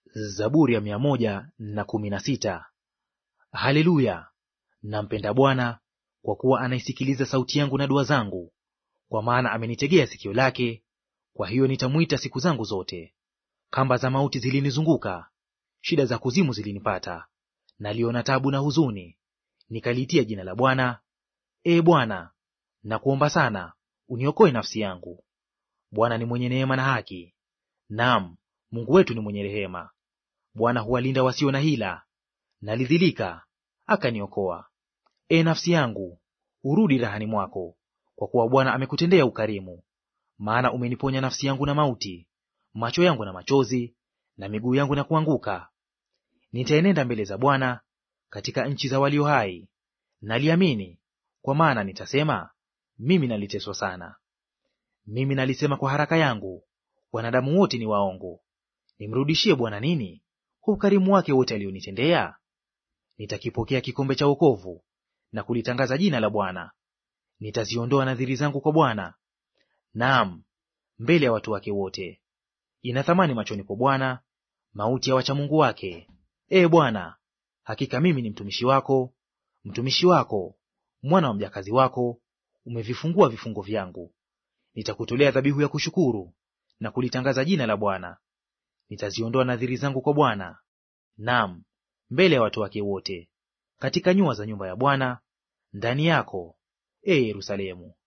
Zaburi ya mia moja na kumi na sita. Haleluya! Nampenda Bwana kwa kuwa anaisikiliza sauti yangu na dua zangu, kwa maana amenitegea sikio lake, kwa hiyo nitamwita siku zangu zote. Kamba za mauti zilinizunguka, shida za kuzimu zilinipata. Naliona tabu na huzuni, nikaliitia jina la Bwana. Ee Bwana, nakuomba sana, uniokoe nafsi yangu. Bwana ni mwenye neema na haki, naam, Mungu wetu ni mwenye rehema. Bwana huwalinda wasio na hila, nalidhilika, akaniokoa. Ee nafsi yangu, urudi rahani mwako, kwa kuwa Bwana amekutendea ukarimu. Maana umeniponya nafsi yangu na mauti, macho yangu na machozi, na miguu yangu na kuanguka. Nitaenenda mbele za Bwana katika nchi za walio hai. Naliamini, kwa maana nitasema, mimi naliteswa sana. Mimi nalisema kwa haraka yangu, wanadamu wote ni waongo. Nimrudishie Bwana nini kwa ukarimu wake wote alionitendea? Nitakipokea kikombe cha wokovu na kulitangaza jina la Bwana. Nitaziondoa nadhiri zangu kwa Bwana, naam, mbele ya watu wake wote. Ina thamani machoni kwa Bwana mauti ya wachamungu wake. Ee Bwana, hakika mimi ni mtumishi wako, mtumishi wako, mwana wa mjakazi wako; umevifungua vifungo vyangu. Nitakutolea dhabihu ya kushukuru na kulitangaza jina la Bwana. Nitaziondoa nadhiri zangu kwa Bwana, naam, mbele ya watu wake wote, katika nyua za nyumba ya Bwana, ndani yako, ee Yerusalemu.